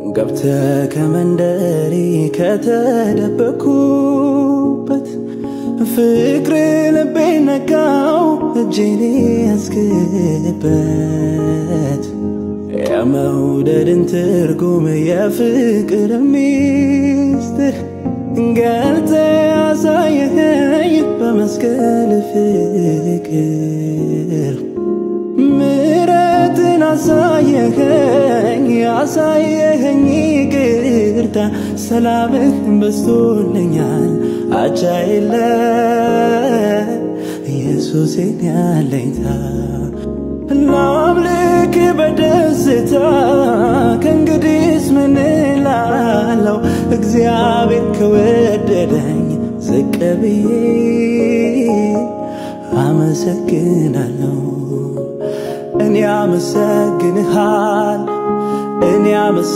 ገብተ ከመንደሬ ከተደበኩበት ፍቅር ልቤ ነካው እጄን ያስክበት የመውደድን ትርጉም የፍቅር ሚስጥር ገልጠ ያሳየኸኝ በመስቀል ፍቅር ምረትን አሳየኸኝ ያሳየኸኝ ይቅርታ ሰላምን በስቶልኛል አቻ የለ ኢየሱሴን ያለኝታ ላምልክ በደስታ ከእንግዲስ ምን እላለሁ እግዚአብሔር ከወደደኝ ዝቅ ብዬ አመሰግናለሁ እኔ አመሰግንሃል እኔ